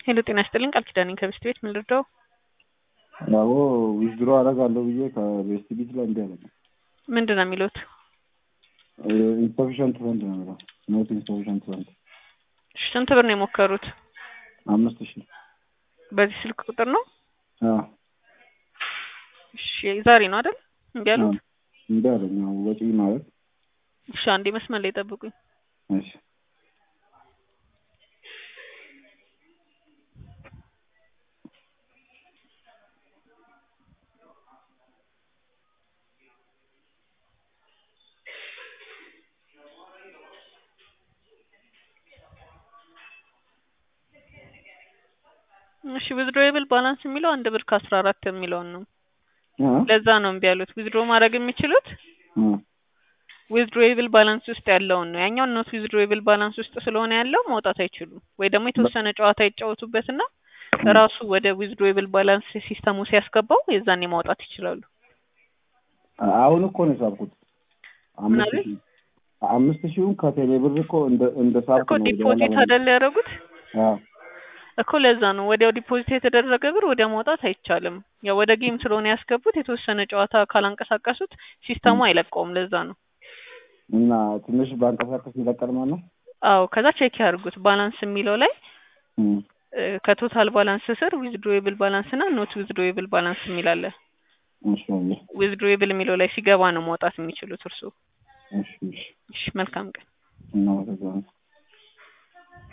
ሄሎ ጤና ይስጥልኝ ቃል ኪዳኔ ከቤስት ቤት ምን ልርዳው? አዎ ዊዝድሮ አደርጋለሁ ብዬ ከቤስት ቢት ላይ እንዲ ያለ ምንድን ነው የሚሉት? ኢንሰፊሽንት ፈንድ ነው የሚለው ኖት ኢንሰፊሽንት ፈንድ እሺ፣ ስንት ብር ነው የሞከሩት? አምስት ሺህ በዚህ ስልክ ቁጥር ነው? አዎ እሺ ዛሬ ነው አይደል? እንዲ ያሉት? እንዲ ያለኝ ያው ወጪ ማለት እሺ፣ አንዴ መስመር ላይ ጠብቁኝ። እሺ እሺ ዊዝድሮዌብል ባላንስ የሚለው አንድ ብር ከአስራ አራት የሚለውን ነው። ለዛ ነው እምቢ ያሉት። ዊዝድሮ ማድረግ የሚችሉት ዊዝድሮዌብል ባላንስ ውስጥ ያለውን ነው። ያኛው ኖት ዊዝድሮዌብል ባላንስ ውስጥ ስለሆነ ያለው ማውጣት አይችሉም። ወይ ደግሞ የተወሰነ ጨዋታ ይጫወቱበትና ራሱ ወደ ዊዝድሮዌብል ባላንስ ሲስተሙ ሲያስገባው የዛኔ ማውጣት ይችላሉ። አሁን እኮ ነው የሳብኩት ምን አምስት አለ? ሺህ አምስት ሺውን ከቴሌ ብር እኮ እንደ እንደ ሳብኩ እኮ ነው ዲፖዚት አይደል ያደረጉት አዎ እኮ ለዛ ነው ወዲያው ዲፖዚት የተደረገ ብር ወዲያ ማውጣት አይቻልም። ያው ወደ ጌም ስለሆነ ያስገቡት የተወሰነ ጨዋታ ካላንቀሳቀሱት ሲስተሙ አይለቀውም። ለዛ ነው። እና ትንሽ ባንቀሳቀስ ይለቀል ማለት ነው። አዎ ከዛ ቼክ ያድርጉት ባላንስ የሚለው ላይ እም፣ እ፣ ከቶታል ባላንስ ስር ዊዝድሮዌብል ባላንስ እና ኖት ዊዝድሮዌብል ባላንስ የሚል አለ። እሺ አየህ። ዊዝድሮዌብል የሚለው ላይ ሲገባ ነው ማውጣት የሚችሉት እርሱ። እሺ እሺ እሺ መልካም ቀን። እናመሰግናለን።